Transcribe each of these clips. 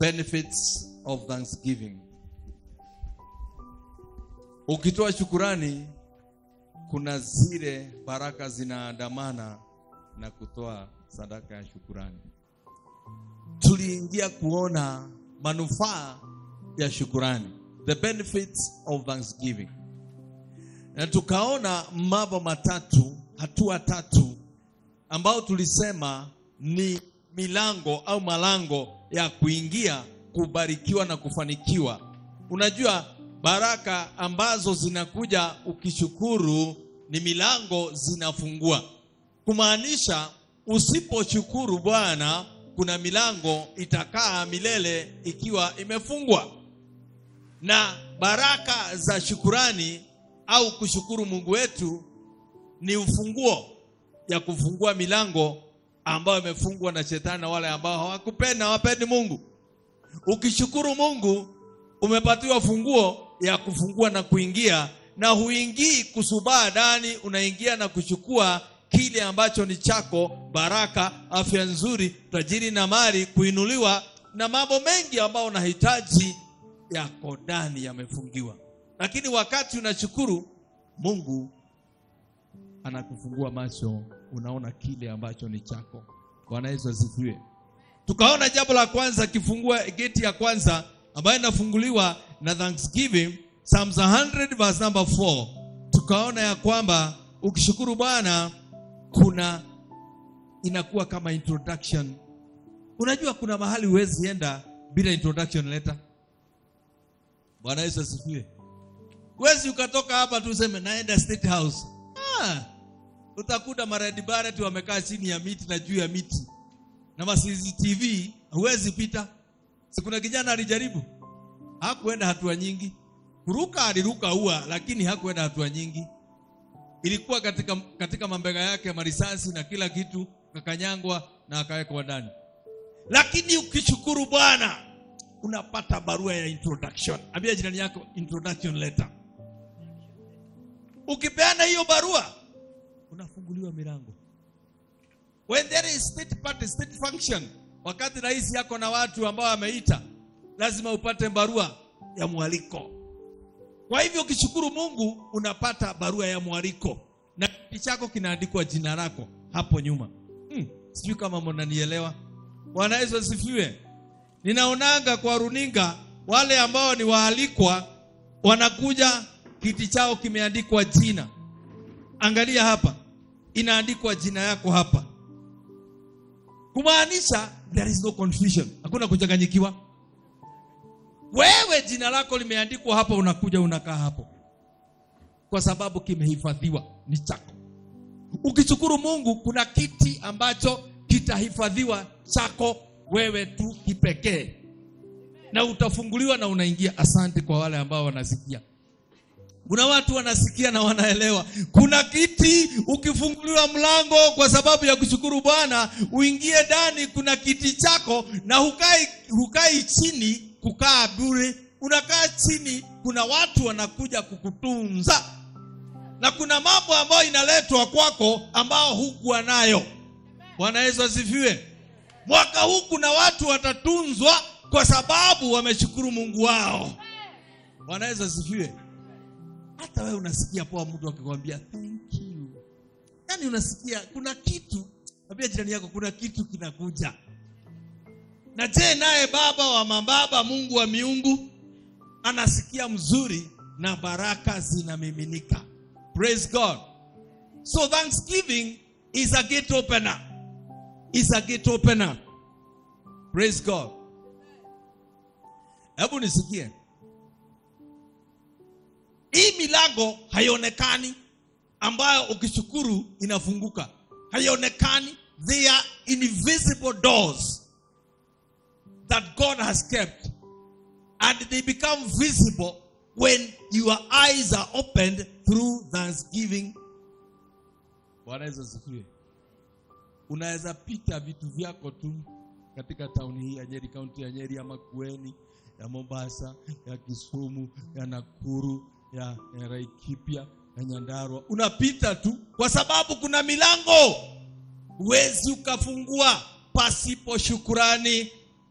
benefits of thanksgiving. Ukitoa shukurani, kuna zile baraka zinaandamana na kutoa sadaka ya shukurani. Tuliingia kuona manufaa ya shukurani, the benefits of thanksgiving, na tukaona mambo matatu, hatua tatu ambao tulisema ni milango au malango ya kuingia kubarikiwa na kufanikiwa. Unajua baraka ambazo zinakuja ukishukuru ni milango zinafungua, kumaanisha usiposhukuru Bwana, kuna milango itakaa milele ikiwa imefungwa. Na baraka za shukurani au kushukuru Mungu wetu ni ufunguo ya kufungua milango ambayo imefungwa na shetani na wale ambao hawakupenda hawapendi Mungu. Ukishukuru Mungu umepatiwa funguo ya kufungua na kuingia, na huingii kusubaa ndani, unaingia na kuchukua kile ambacho ni chako: baraka, afya nzuri, tajiri na mali, kuinuliwa na mambo mengi ambayo unahitaji yako ndani, yamefungiwa. Lakini wakati unashukuru Mungu anakufungua macho, unaona kile ambacho ni chako. Bwana Yesu asifiwe. Tukaona jambo la kwanza, kifungua geti ya kwanza ambayo inafunguliwa na thanksgiving, Psalms 100 verse number 4. Tukaona ya kwamba ukishukuru Bwana kuna inakuwa kama introduction. Unajua kuna mahali huwezi enda bila introduction letter. Bwana Yesu asifiwe. Huwezi ukatoka hapa tu useme naenda State House. Ah, utakuta maredi barati wamekaa chini ya miti na juu ya miti na ma CCTV, huwezi pita. Si kuna kijana alijaribu, hakuenda hatua nyingi, kuruka aliruka ua, lakini hakuenda hatua nyingi. Ilikuwa katika, katika mambega yake marisasi na kila kitu, kakanyangwa na akawekwa ndani. Lakini ukishukuru Bwana unapata barua ya introduction. Ambia jirani yako introduction letter. Ukipeana hiyo barua unafunguliwa milango. When there is state party, state function, wakati rais yako na watu ambao ameita, lazima upate barua ya mwaliko. Kwa hivyo ukishukuru Mungu unapata barua ya mwaliko na kiti chako kinaandikwa jina lako hapo nyuma. Hmm, sijui kama mnanielewa. Bwana Yesu asifiwe. Ninaonanga kwa runinga wale ambao ni waalikwa wanakuja, kiti chao kimeandikwa jina. Angalia hapa, inaandikwa jina yako hapa, kumaanisha there is no confusion, hakuna kuchanganyikiwa. Wewe jina lako limeandikwa hapa, unakuja unakaa hapo, kwa sababu kimehifadhiwa, ni chako. Ukishukuru Mungu, kuna kiti ambacho kitahifadhiwa chako wewe tu kipekee, na utafunguliwa na unaingia. Asante kwa wale ambao wanasikia. Kuna watu wanasikia na wanaelewa. Kuna kiti, ukifunguliwa mlango kwa sababu ya kushukuru Bwana, uingie ndani. Kuna kiti chako na hukai, hukai chini kukaa bure, unakaa chini. Kuna watu wanakuja kukutunza, na kuna mambo ambayo inaletwa kwako ambao hukuwa nayo. Bwana Yesu asifiwe. Mwaka huu kuna watu watatunzwa kwa sababu wameshukuru Mungu wao. Bwana Yesu asifiwe. Hata wewe unasikia poa mtu akikwambia thank you. Yaani unasikia kuna kitu, ambia jirani yako kuna kitu kinakuja. Na je, naye baba wa mababa, Mungu wa miungu anasikia mzuri na baraka zinamiminika. Praise God. So thanksgiving is a gate opener. Is a gate opener. Praise God. Hebu nisikie. Hii milango haionekani ambayo ukishukuru inafunguka. Haionekani. They are invisible doors that God has kept and they become visible when your eyes are opened through thanksgiving. Bwana Yesu asifiwe. Unaweza pita vitu vyako tu katika tauni hii ya Nyeri, kaunti ya Nyeri, ya Makueni, ya Mombasa, ya Kisumu, ya Nakuru, ya, ya Laikipia, ya Nyandarua. Unapita tu kwa sababu kuna milango huwezi ukafungua pasipo shukurani.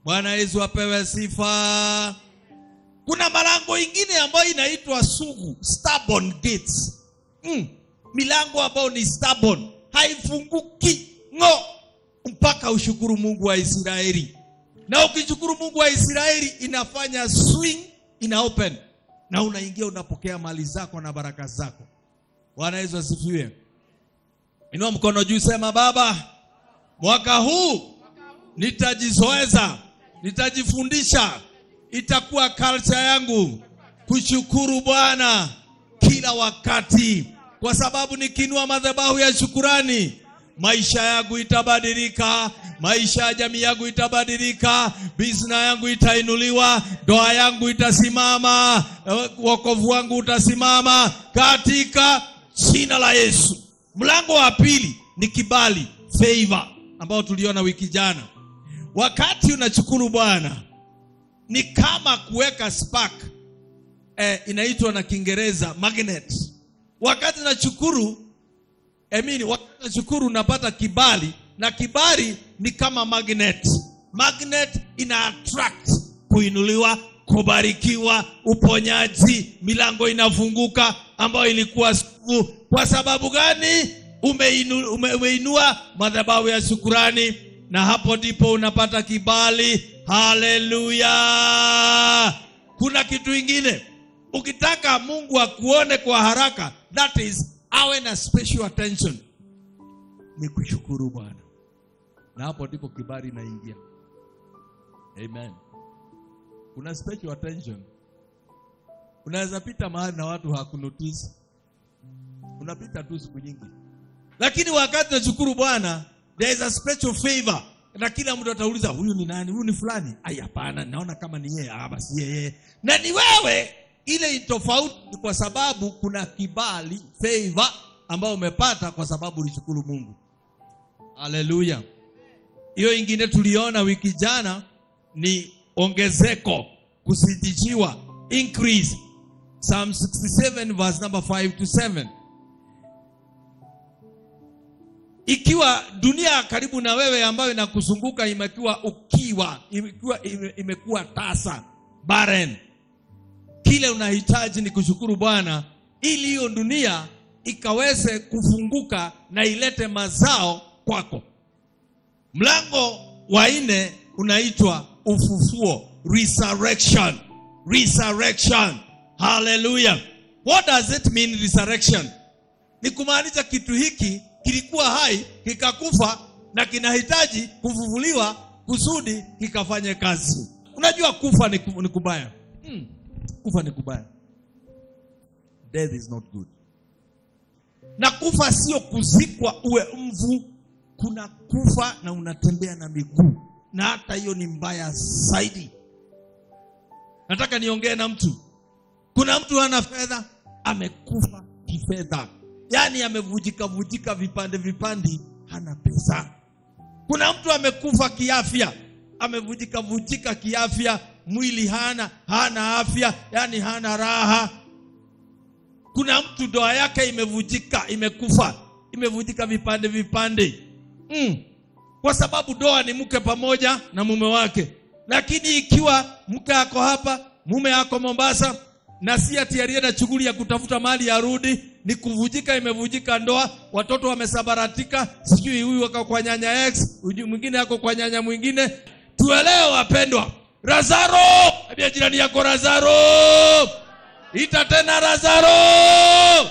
bwana yesu apewe sifa kuna malango ingine ambayo inaitwa sugu stubborn gates mm. milango ambayo ni stubborn haifunguki ng'o mpaka ushukuru mungu wa israeli na ukishukuru mungu wa israeli inafanya swing ina open na unaingia unapokea mali zako na baraka zako bwana yesu asifiwe inua mkono juu sema baba mwaka huu nitajizoeza nitajifundisha itakuwa culture yangu kushukuru bwana kila wakati kwa sababu nikinua madhabahu ya shukurani maisha yangu itabadilika maisha ya jamii yangu itabadilika bizna yangu itainuliwa ndoa yangu itasimama eh, wokovu wangu utasimama katika jina la yesu mlango wa pili ni kibali favor ambao tuliona wiki jana wakati unashukuru bwana ni kama kuweka spark eh, inaitwa na kiingereza magnet wakati nashukuru emini wakati nashukuru unapata kibali na kibali ni kama magnet magnet ina attract kuinuliwa kubarikiwa uponyaji milango inafunguka ambayo ilikuwa sugu kwa sababu gani umeinu, ume, umeinua madhabahu ya shukurani na hapo ndipo unapata kibali haleluya kuna kitu ingine ukitaka mungu akuone kwa haraka that is awe na special attention ni kushukuru bwana na hapo ndipo kibali inaingia amen kuna special attention unaweza pita mahali na watu hakunotisi unapita tu siku nyingi lakini wakati nashukuru bwana there is a special favor na kila mtu atauliza huyu ni nani huyu ni fulani ai hapana naona kama ni yeye ah basi yeye na ni wewe ile ni tofauti ni kwa sababu kuna kibali favor ambao umepata kwa sababu ulishukuru mungu haleluya hiyo ingine tuliona wiki jana ni ongezeko kusitishiwa increase psalm 67 verse number 5 to 7 ikiwa dunia karibu na wewe ambayo inakuzunguka imekuwa ukiwa imekuwa, ime- imekuwa tasa barren kile unahitaji ni kushukuru bwana ili hiyo dunia ikaweze kufunguka na ilete mazao kwako mlango wa nne unaitwa ufufuo resurrection resurrection haleluya what does it mean resurrection ni kumaanisha kitu hiki kilikuwa hai kikakufa na kinahitaji kufufuliwa kusudi kikafanye kazi unajua kufa ni, ku- ni kubaya hmm. kufa ni kubaya death is not good na kufa sio kuzikwa uwe mvu kuna kufa na unatembea na miguu na hata hiyo ni mbaya zaidi nataka niongee na mtu kuna mtu hana fedha amekufa kifedha yaani amevujika vujika vipande vipande hana pesa kuna mtu amekufa kiafya amevujika vujika kiafya mwili hana hana afya yaani hana raha kuna mtu ndoa yake imevujika imekufa imevujika vipande vipande mm. kwa sababu ndoa ni mke pamoja na mume wake lakini ikiwa mke ako hapa mume ako mombasa na si ati alienda shughuli ya kutafuta mali ya rudi ni kuvujika imevujika ndoa watoto wamesabaratika sijui huyu ako kwa nyanya x huyu mwingine ako kwa nyanya mwingine tuelewe wapendwa razaro ambia jirani yako razaro ita tena razaro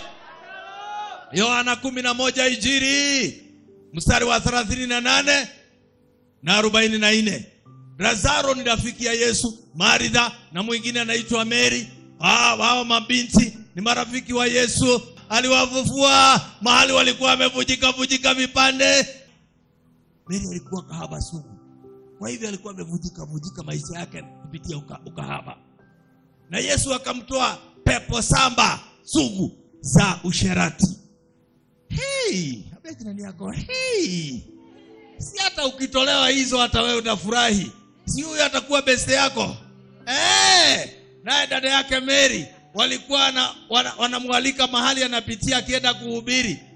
yohana kumi na moja ijiri mstari wa thelathini na nane na arobaini na nne lazaro ni rafiki ya yesu maritha na mwingine anaitwa meri Ah, hao mabinti ni marafiki wa yesu aliwafufua mahali walikuwa wamevujika vujika vipande meri alikuwa kahaba sugu kwa hivyo alikuwa amevujika vujika maisha yake kupitia uka, ukahaba na yesu akamtoa pepo samba sugu za usherati hey, ambia jirani yako hey. si hata ukitolewa hizo hata wewe utafurahi si huyo atakuwa beste yako hey, naye dada yake mary walikuwa na, wana, wanamwalika mahali anapitia akienda kuhubiri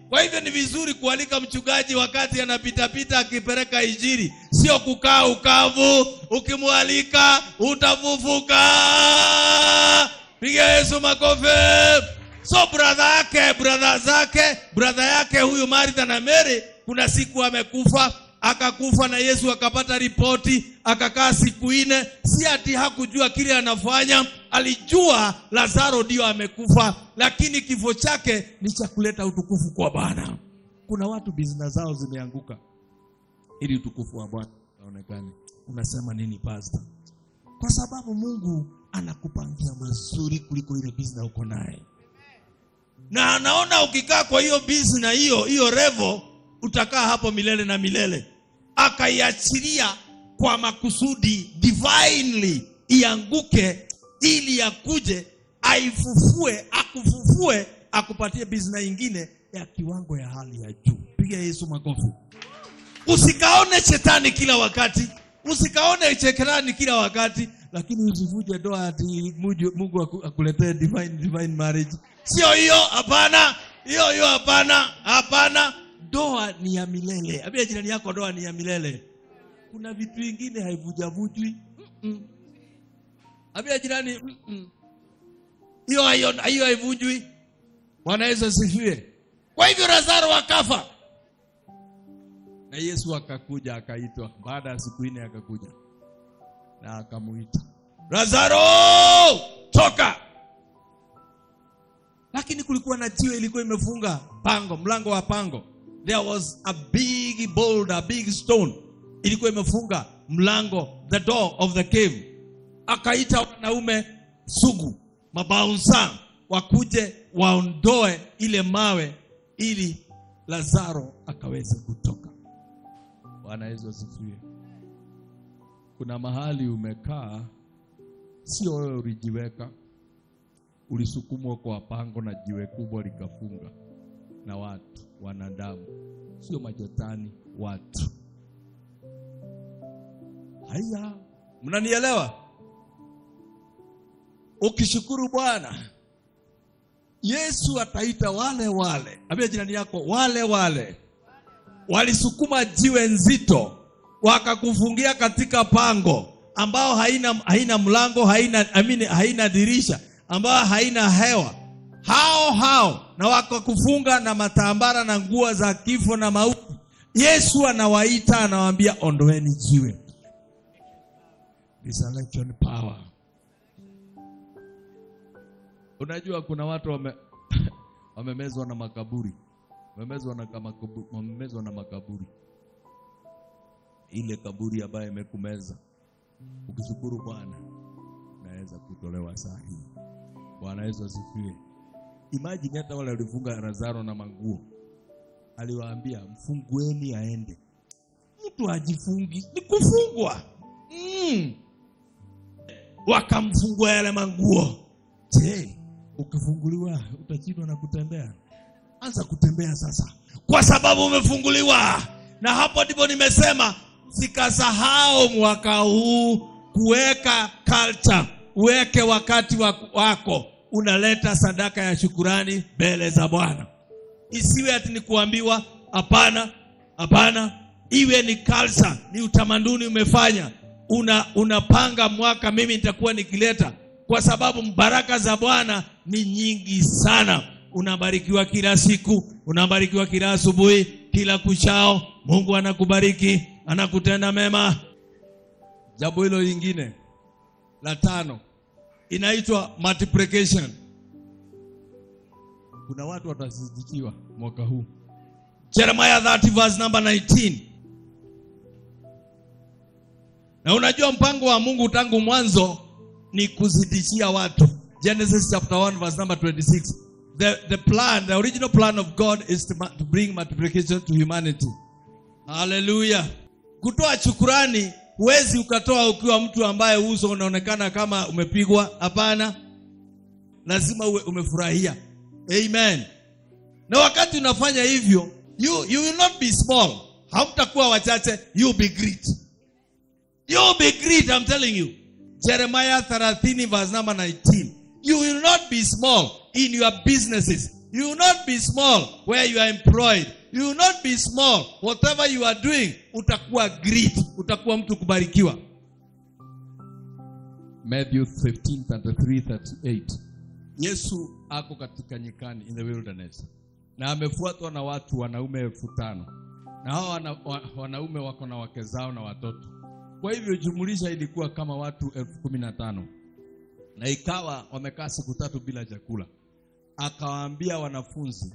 Kwa hivyo ni vizuri kualika mchungaji wakati anapitapita akipeleka injili, sio kukaa ukavu. Ukimwalika utafufuka. Piga Yesu makofi. So brother yake brother zake brother yake huyu Martha na Mary, kuna siku amekufa akakufa na Yesu akapata ripoti, akakaa siku nne. Si ati hakujua kile anafanya, alijua Lazaro ndio amekufa, lakini kifo chake ni cha kuleta utukufu kwa Bwana. Kuna watu business zao zimeanguka ili utukufu wa Bwana uonekane. Unasema nini pastor? Kwa sababu Mungu anakupangia mazuri kuliko ile business uko naye, na anaona ukikaa kwa hiyo business hiyo hiyo revo utakaa hapo milele na milele. Akaiachilia kwa makusudi divinely ianguke, ili akuje aifufue, akufufue, akupatie business ingine ya kiwango ya hali ya juu. Piga Yesu makofi. Usikaone shetani kila wakati, usikaone shetani kila wakati, lakini usivuje doa ati Mungu Mungu aku- akuletee divine divine marriage. Sio hiyo, hapana. Hiyo hiyo, hapana, hapana. Doa ni ya milele. Ambia jirani yako, doa ni ya milele. Kuna vitu vingine haivujavujwi. Mm-mm. Ambia jirani, mm-mm. hiyo hiyo hiyo haivujwi. Bwana Yesu asifiwe. Kwa hivyo Lazaro akafa na Yesu akakuja akaitwa, baada ya siku nne akakuja na akamuita Lazaro, toka. Lakini kulikuwa na jiwe ilikuwa imefunga pango, mlango wa pango. There was a big boulder, a big stone ilikuwa imefunga mlango, the door of the cave. Akaita wanaume sugu, mabaunsa wakuje waondoe ile mawe ili Lazaro akaweze kutoka. Bwana Yesu asifiwe. Kuna mahali umekaa, sio wewe ulijiweka, ulisukumwa kwa pango na jiwe kubwa likafunga, na watu wanadamu, sio majetani, watu. Haya, mnanielewa? Ukishukuru Bwana, Yesu ataita wale wale, ambia jirani yako, wale wale walisukuma jiwe nzito wakakufungia katika pango ambao haina, haina mlango haina, amini, haina dirisha ambao haina hewa hao hao na wakakufunga na matambara na nguo za kifo na mauti yesu anawaita anawaambia ondoeni jiwe resurrection power unajua kuna watu wame wamemezwa na makaburi wamemezwa na kama kabu- wamemezwa na makaburi ile kaburi ambayo imekumeza ukishukuru bwana unaweza kutolewa saa hii bwana yesu asifiwe imagine hata wale walifunga lazaro na manguo aliwaambia mfungueni aende mtu ajifungi ni kufungwa mm. wakamfungua yale manguo je ukifunguliwa utashindwa na kutembea anza kutembea sasa kwa sababu umefunguliwa na hapo ndipo nimesema sikasahau mwaka huu kuweka culture uweke wakati wa- wako unaleta sadaka ya shukurani mbele za bwana isiwe ati ni kuambiwa hapana hapana iwe ni culture ni utamaduni umefanya una unapanga mwaka mimi nitakuwa nikileta kwa sababu baraka za bwana ni nyingi sana unabarikiwa kila siku unabarikiwa kila asubuhi kila kuchao mungu anakubariki anakutenda mema jambo hilo lingine la tano inaitwa multiplication kuna watu watasidikiwa mwaka huu jeremiah 30 verse number 19 na unajua mpango wa mungu tangu mwanzo ni kuzidishia watu genesis chapter 1 verse number 26 the, the plan the original plan of god is to, ma- to bring multiplication to humanity haleluya kutoa shukurani huwezi ukatoa ukiwa mtu ambaye uso unaonekana kama umepigwa hapana lazima uwe umefurahia amen na wakati unafanya hivyo you, you will not be small hamtakuwa wachache you will be great you will be great i'm telling you jeremiah 30 verse number 19 you will not be small in your businesses You will not be small where you are employed. You will not be small whatever you are doing. Utakuwa great, utakuwa mtu kubarikiwa. Matthew 15, 33, 38. Yesu ako katika nyikani in the wilderness na amefuatwa na watu wanaume elfu tano na hao wana, wa, wanaume wako na wake zao na watoto. Kwa hivyo jumulisha ilikuwa kama watu elfu kumi na tano na ikawa wamekaa siku tatu bila chakula. Akawaambia wanafunzi,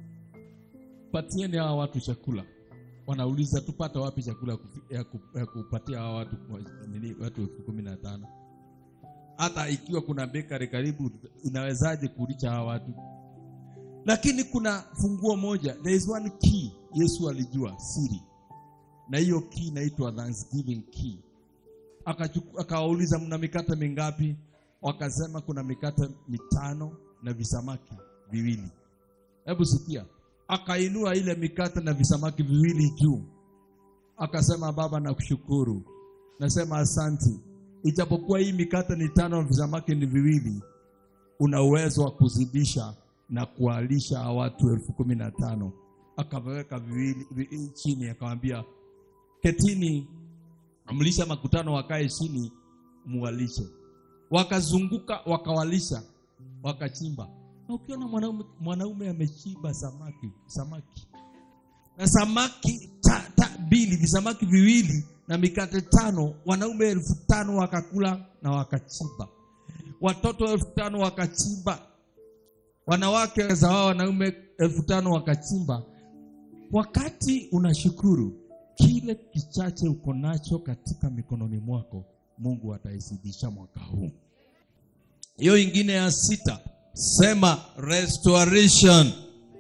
patieni hawa watu chakula. Wanauliza, tupata wapi chakula kufi- ya ku- ya kupatia hawa watu nini, watu elfu kumi na tano? Hata ikiwa kuna bakery karibu, inawezaje kulisha hawa watu? Lakini kuna funguo moja, there is one key. Yesu alijua siri, na hiyo key inaitwa Thanksgiving key. Akachuku- Akawauliza, mna mikate mingapi? Wakasema kuna mikate mitano na visamaki viwili. Hebu sikia, akainua ile mikate na visamaki viwili juu, akasema, Baba, nakushukuru, nasema asanti, ijapokuwa hii mikate ni tano na visamaki ni viwili, una uwezo wa kuzidisha na kuwalisha hawa watu elfu kumi na tano. Akaweka viwili vi, chini, akamwambia ketini, mlisha makutano, wakae chini, muwalishe. Wakazunguka, wakawalisha, wakachimba. Na ukiona mwanaume, mwanaume amechimba samaki samaki na samaki ta, ta, mbili visamaki viwili na mikate tano, wanaume elfu tano wakakula na wakachimba, watoto elfu tano wakachimba, wanawake za wao wanaume elfu tano wakachimba. Wakati unashukuru kile kichache uko nacho katika mikononi mwako, Mungu ataizidisha mwaka huu. Hiyo ingine ya sita, sema restoration,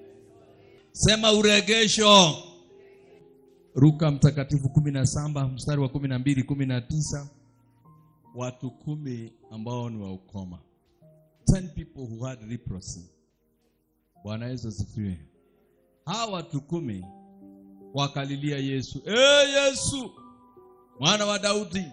sema uregesho. Luka mtakatifu kumi na saba mstari wa kumi na mbili kumi na tisa watu kumi ambao ni wa ukoma, ten people who had leprosy. Bwana Yesu asifiwe. Hawa watu kumi wakalilia Yesu, e Yesu mwana wa Daudi,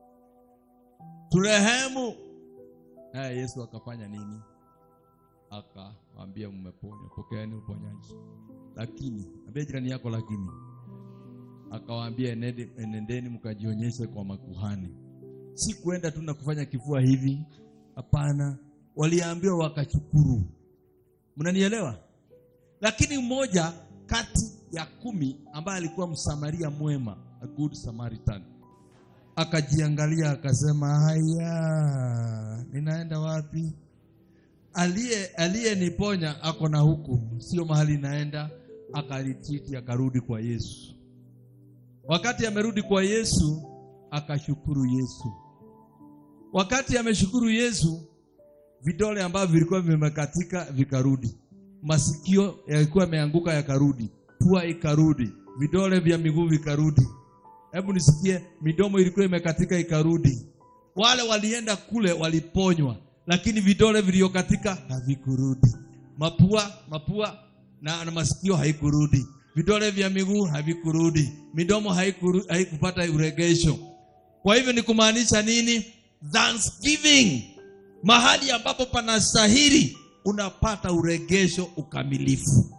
turehemu. Naye Yesu akafanya nini? Akawaambia, mmeponywa, pokeeni uponyaji. Lakini ambia jirani yako, lakini akawaambia, "Enende- enendeni mkajionyeshe kwa makuhani. Si kwenda tu na kufanya kifua hivi, hapana. Waliambiwa wakachukuru. Mnanielewa? Lakini mmoja kati ya kumi ambaye alikuwa msamaria mwema, a good Samaritan, akajiangalia akasema, haya, ninaenda wapi? Aliye aliyeniponya ako na huku, sio mahali naenda. Akalititi, akarudi kwa Yesu. Wakati amerudi kwa Yesu, akashukuru Yesu. Wakati ameshukuru Yesu, vidole ambavyo vilikuwa vimekatika vikarudi, masikio yalikuwa yameanguka yakarudi, pua ikarudi, vidole vya miguu vikarudi. Hebu nisikie, midomo ilikuwa imekatika ikarudi. Wale walienda kule waliponywa, lakini vidole vilivyokatika havikurudi. Mapua, mapua na, na masikio haikurudi, vidole vya miguu havikurudi, midomo haikuru, haikupata uregesho. Kwa hivyo ni kumaanisha nini? Thanksgiving, mahali ambapo panastahili unapata uregesho ukamilifu.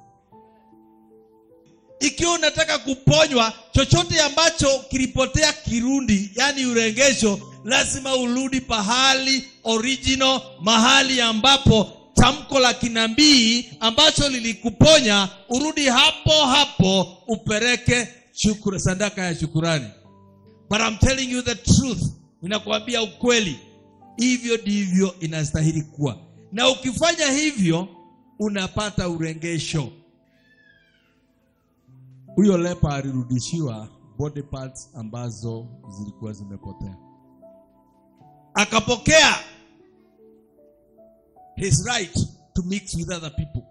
Ikiwa unataka kuponywa, chochote ambacho kilipotea kirundi, yani uregesho, lazima urudi pahali original, mahali ambapo tamko la kinabii ambacho lilikuponya, urudi hapo hapo upeleke shukuru, sadaka ya shukurani. But I'm telling you the truth, ninakuambia ukweli, hivyo ndivyo inastahili kuwa, na ukifanya hivyo unapata uregesho. Huyo lepa alirudishiwa body parts ambazo zilikuwa zimepotea, akapokea his right to mix with other people.